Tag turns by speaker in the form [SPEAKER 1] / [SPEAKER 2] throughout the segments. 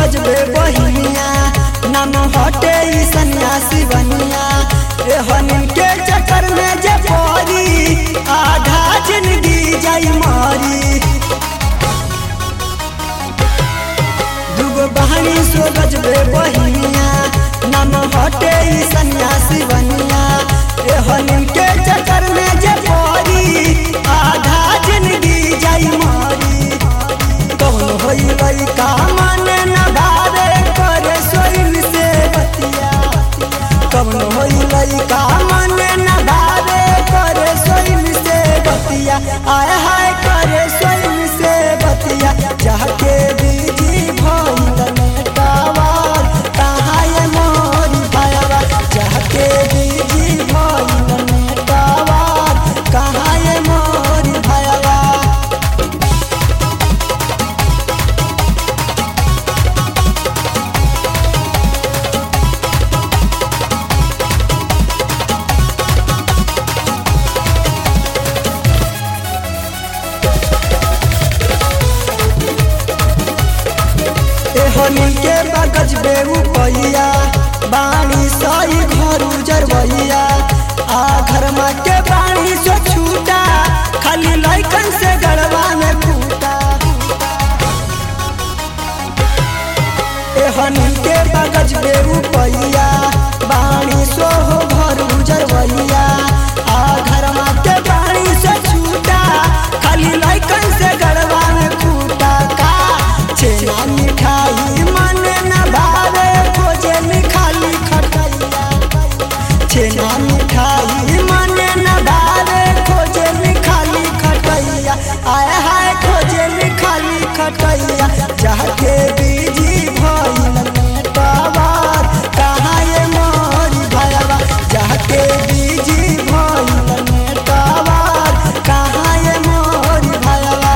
[SPEAKER 1] गजबे बहिनिया नाम हटे ई सन्यासी बनिया एहन के चक्कर में जे पड़ी आधा जिंदगी जाई मारी दुगो बहनी सो गजबे बहिनिया नाम हटे ई सन्यासी बनिया एहन के चक्कर में जे पड़ी आधा जिंदगी जाई मारी कौन होई लइका माने न भावे करे सोइन से बतिया कौन होई लइका माने न भावे करे सोइन से बतिया आय हाय करे सोइन से बतिया जाके बीजी भइल नेटावार कहाँ ये मोरी भायावा जाके बीजी भइल नेटावार कहाँ ये मोरी भायावा एहनी के बगज बेऊ पैया बाणी सही घर उजरवैया आ घर में के बाणी से छूटा खाली लइकन से गड़वा में फूटा एहनी के बगज बेऊ पैया बाणी सो हो घर उजरवैया आ घर में के बाणी से छूटा खाली लइकन से गड़वा में फूटा का छेना मिठाई मन न भावे खोजे खाली खटैया छेना मिठाई मन न भावे खोजे खाली खटैया आय हाय खोजे खाली खटैया जाके बीजी भइल नेटवार कहाँ ये मोरी भयवा जाके बीजी भइल नेटवार कहाँ ये मोरी भयवा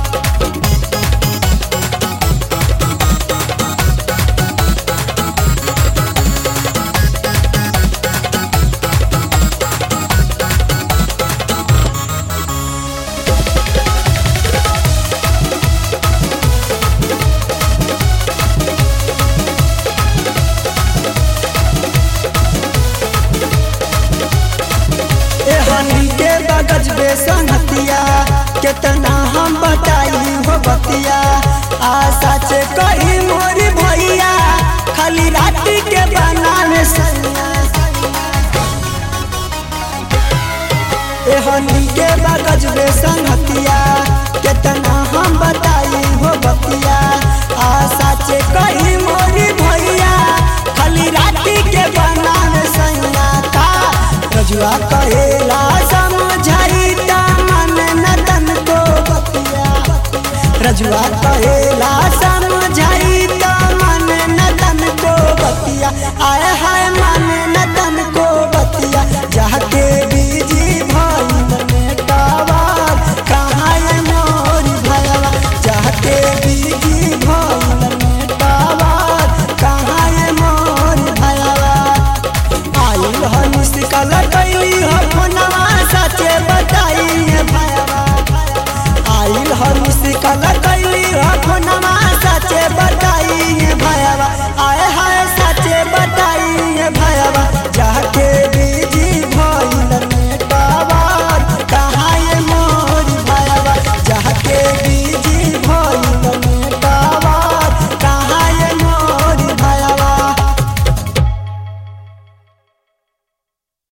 [SPEAKER 1] एहनी के बगज बे संगतिया केतना हम बताई हो बतिया आशा से कही मोरी भैया खाली राती के बनावे सैया एहनी के बगज बे संगतिया केतना हम बताई हो बतिया आशा से कही मोरी भैया खाली राती के बनावे सैया का रजुआ कहेला समझाई त मन न तन को बतिया रजुआ कहे